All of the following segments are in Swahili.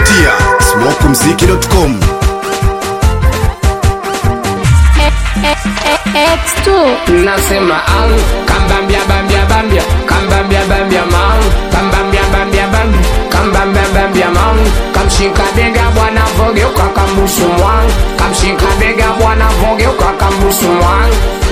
kupitia smokumziki.com. X2 nasema ang kambambia bambia bambia kambambia bambia mang kambambia bambia bambia kambambia bambia mang kamshika bega bwana vogeuka kambusu mwang kamshika bega bwana vogeuka kambusu mwang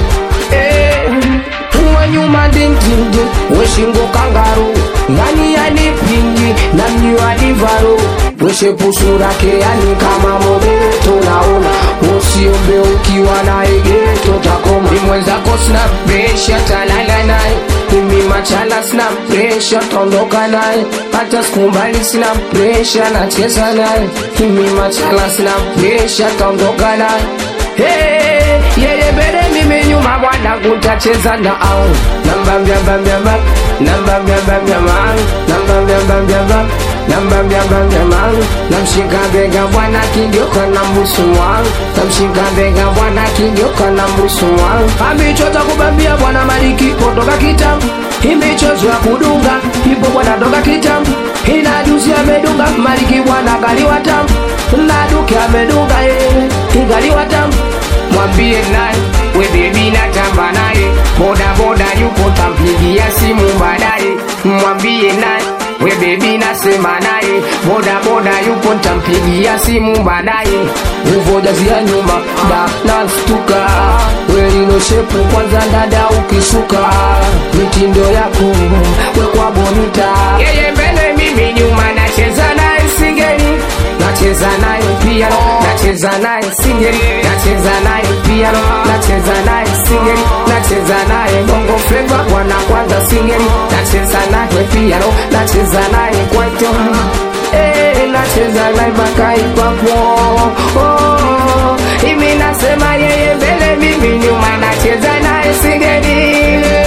eh uwe nyuma dindindi weshingo kangaru ngani yanipingi na mnyiwadivaru weshepusura yani kama mobeto naona usiombe ukiwa na egeto takoma ni mwenzako sina presha talala naye mimi machala sina presha tondoka naye hata sikumbali sina presha nacheza naye mimi machala sina presha tondoka naye Hey, yeye mbele mimi nyuma bwana kutacheza na au namba mbia mbia mbia namba mbia mbia mang namba mbia mbia mbia namba mbia mbia mang namshika bega bwana kigeuka na mbusu wangu namshika bega bwana kigeuka na mbusu wangu ambichoza kubambia bwana maliki potoka kitambo imichozo ya kudunga ipo bwana toka kitambo ina juzi amedunga maliki bwana kaliwa tamu na duke amedunga yeye ingaliwa tamu mwambie naye we bebi natamba naye boda boda yupo tampigia simu baadaye mwambie naye we bebi nasema naye boda boda yupo ntampigia simu baadaye uvojazia nyuma da nastuka weliloshepu kwanza dada ukisuka mitindo yako wekwa bonita yeye mbele mimi nyuma nacheza naye singeni nacheza naye piano nacheza naye singeli nacheza naye piano nacheza naye singeli nacheza naye bongo flava bwana kwanza singeli nacheza naye piano nacheza naye kwaito eh nacheza naye mpaka ipapo oh hivi nasema yeye mbele mimi nyuma nacheza naye singeli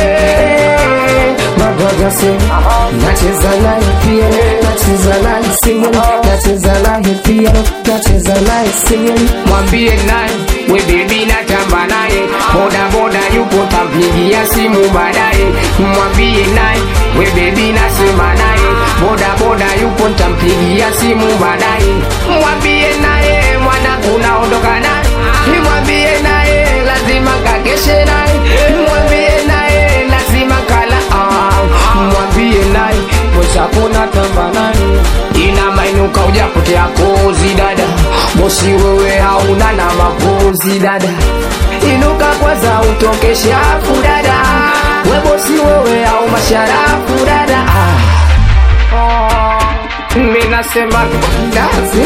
Magagase, nacheza naye piano, nacheza naye singeli, nacheza naye piano, nacheza naye singeli. Mwambie naye we baby natamba naye, boda boda yupo tampigia simu baadaye. Mwambie naye we baby nasema naye, boda boda yupo tampigia simu baadaye. Mwambie naye mwana unaondoka naye, mwambie naye lazima kakeshe naye, mwambie naye lazima kala ah, mwambie naye mwenzako natamba naye ina mainuka ujapotea kozi dada bosi wewe hauna na mapozi dada inuka kwanza utoke shafu dada we bosi wewe au masharafu dada ah. Oh, mi nasema dazi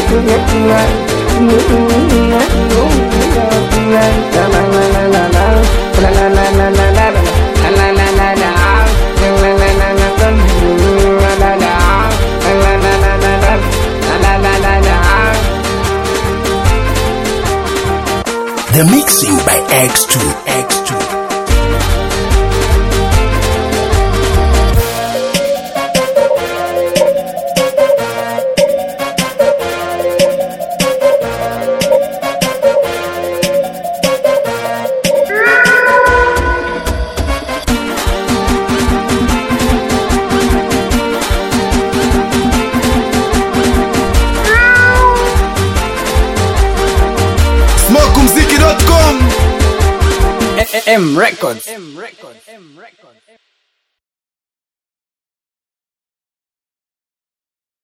The mixing by X2. X2. smokumziki.com. M Records. M Records.